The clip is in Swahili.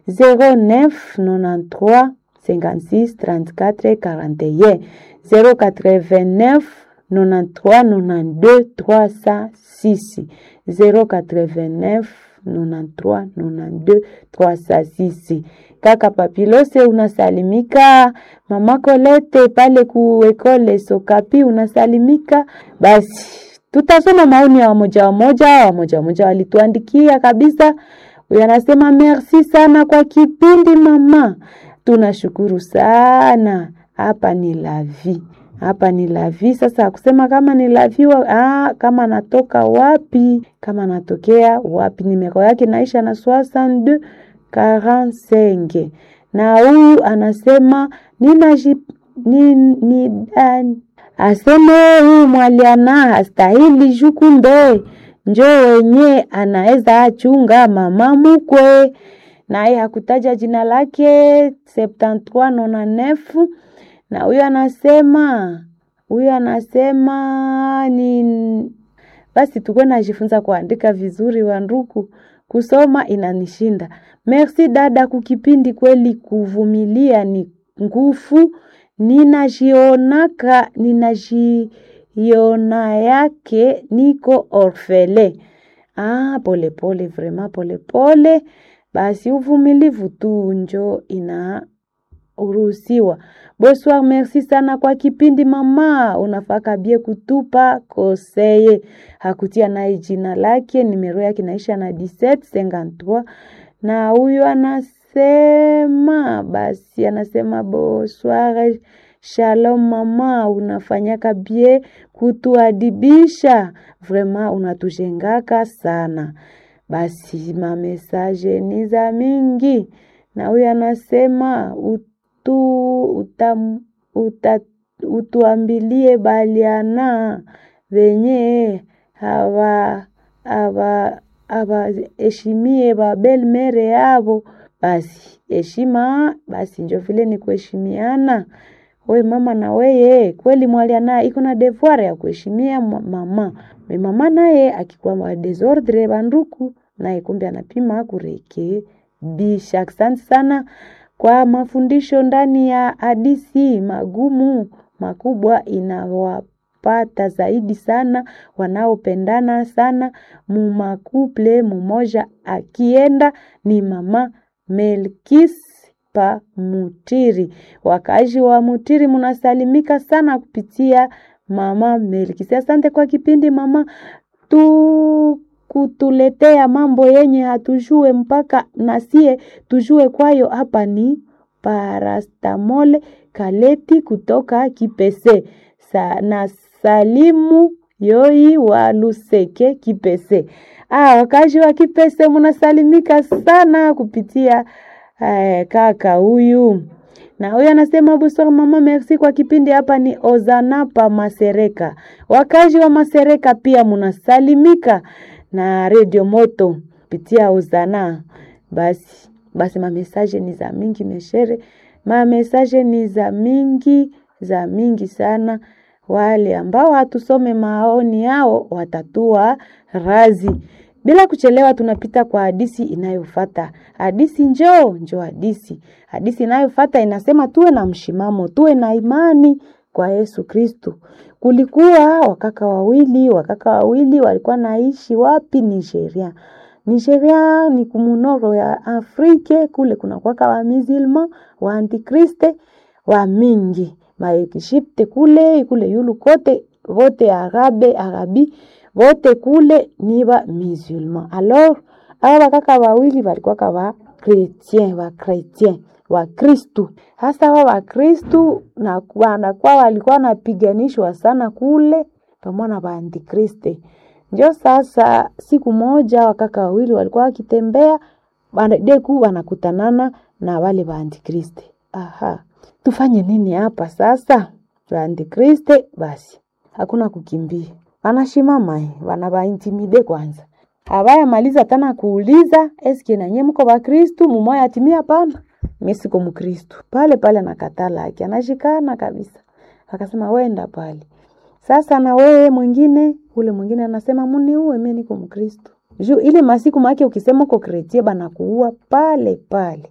09 93 56 34 41 089 93 92 306 089 93 92 306. Kaka Papilose unasalimika, mama Kolete pale ku ekole Sokapi unasalimika. Basi tutasoma maoni ya wamoja wamoja, wamoja wamoja walituandikia kabisa. Huyu anasema merci sana kwa kipindi mama, tunashukuru sana. Hapa ni lavi hapa ni lavi. Sasa kusema kama ni lavi wa, ah, kama natoka wapi, kama natokea wapi, nimero yake naisha na 62 45 na huyu anasema ninaji ni, ni, an, aseme huyu mwaliana hastahili jukumbe njo wenye anaweza achunga mama mukwe, naye hakutaja jina lake 7399 na huyo anasema huyo anasema ni basi, tukuwe najifunza kuandika vizuri, wanduku, kusoma inanishinda. Merci dada, kukipindi kweli, kuvumilia ni nguvu. Ninajionaka ninajiona yake niko orfele. Ah, pole pole, vraiment pole pole. Basi uvumilivu tu njo ina uruhusiwa. Bonsoir, merci sana kwa kipindi mama, unafaka bie kutupa koseye. Hakutia naye jina lake, nimero yake naisha na 1753 na huyu anasema basi, anasema bonsoir, shalom mama, unafanyaka bie kutuadibisha, vraiment unatujengaka sana. Basi mamesaje ni za mingi, na huyu anasema utu, utam, uta, utuambilie baliana venye hawa hawa hawaheshimie babel mere yavo. Basi heshima basi njo vile ni kuheshimiana. We mama na weye kweli mwaliana iko na devoir ya kuheshimia mama me mama naye akikuwa wa desordre banduku naye kumbe anapima kurekebisha. Asante sana kwa mafundisho ndani ya hadisi magumu makubwa inawapata zaidi sana wanaopendana sana mumakuple mumoja akienda ni mama Melkis pa Mutiri. Wakazi wa Mutiri munasalimika sana kupitia mama Melkis. Asante kwa kipindi mama tu kutuletea mambo yenye hatujue mpaka nasie tujue kwayo. Hapa ni parastamole kaleti kutoka Kipese Sa, na salimu yoi wa Luseke Kipese. Ah, wakazi wa Kipese munasalimika sana kupitia eh, kaka huyu na huyu anasema bonsoir mama, merci kwa kipindi. Hapa ni Ozana pa Masereka. Wakazi wa Masereka pia munasalimika na Radio Moto pitia Ozana. Basi basi, mamesaje ni za mingi meshere, mamesaje ni za mingi za mingi sana. Wale ambao hatusome maoni yao watatua razi. Bila kuchelewa, tunapita kwa hadisi inayofata. Hadisi njoo njoo, hadisi hadisi inayofata inasema tuwe na mshimamo, tuwe na imani kwa Yesu Kristu. Kulikuwa wakaka wawili, wakaka wawili walikuwa naishi wapi? Nigeria. Nigeria ni kumunoro ya Afrike, kule kuna kwaka wa musulman wa antikriste wa mingi maekishipte kule kule yulu kote vote arabe arabi vote kule ni ba musulman. Alors aba bakaka wawili walikuwa wa chretien wa chretien wa Kristu. Hasa wa wa Kristu na wanakuwa walikuwa wanapiganishwa sana kule pamoja na baantikriste. Njo sasa siku moja wakaka wawili walikuwa wakitembea deku wanakutanana na wale baantikriste. Aha, tufanye nini hapa sasa? Baantikriste basi hakuna kukimbia, wanashimama wanabaintimide kwanza Abaya maliza tana kuuliza eske nanye mko ba Kristu mumoya atimia hapana. Mimi siko Mkristu. Pale pale anakatala yake anashikana kabisa. Akasema wenda pale. Sasa na wewe mwingine ule mwingine anasema muniue mimi niko Mkristu. Juu ile masiku make ukisema uko kretie bana kuua pale pale.